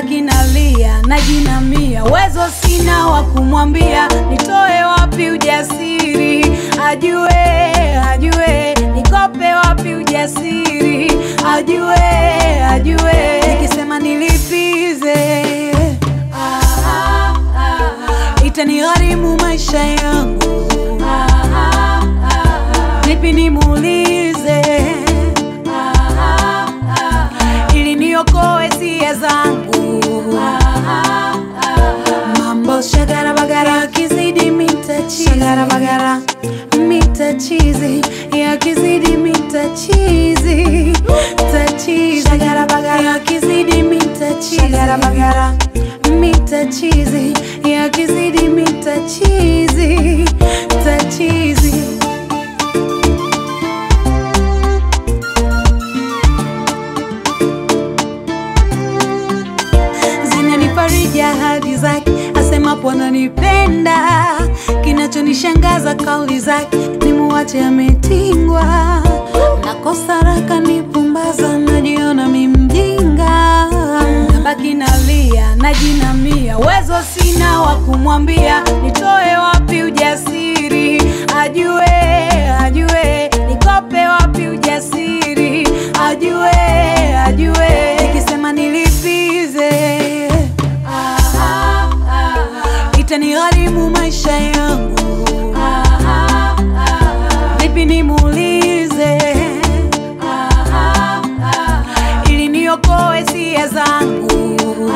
nabaki nalia najinamia, uwezo sina wa kumwambia, nitoe wapi ujasiri, ajue ajue, nikope wapi ujasiri, ajue ajue, nikisema nilipize itanigharimu maisha yangu, nipi nimuulize ili niokoe sia zangu. Mambo shagara bagara yakizidi mitachizi, shagara bagara mitachizi yakizidi mitachizi, tachizi shagara bagara yakizidi mitachizi, shagara bagara mitachizi yakizidi mitachizi, tachizi zinanifariji ahadi zake, asemapo ananipenda. Kinachonishangaza kauli zake, nimuache ametingwa. Nakosa raka nipumbaza, najiona mi mjinga, nabaki nalia najinamia, uwezo sina wa kumwambia, nitoe wapi ujasiri, ajue ajue, nikope wapi ujasiri, ajue ajue, nikisema nilipize itanigharimu maisha yangu, vipi nimuulize ili niokoe sia zangu.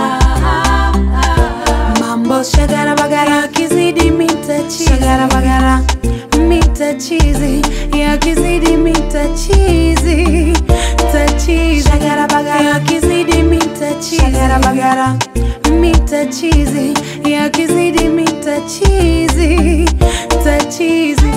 Mambo shagara bagara yakizidi mitachizi, shagara bagara mitachizi yakizidi mitachizi, tachizi shagara bagara yakizidi mitachizi, shagara bagara mitachizi yakizidi mitachizi, tachizi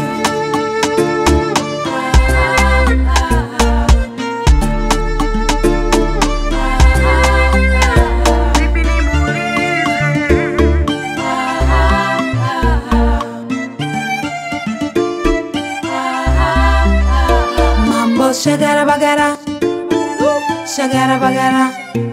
Mambo shagara bagara, shagara bagara,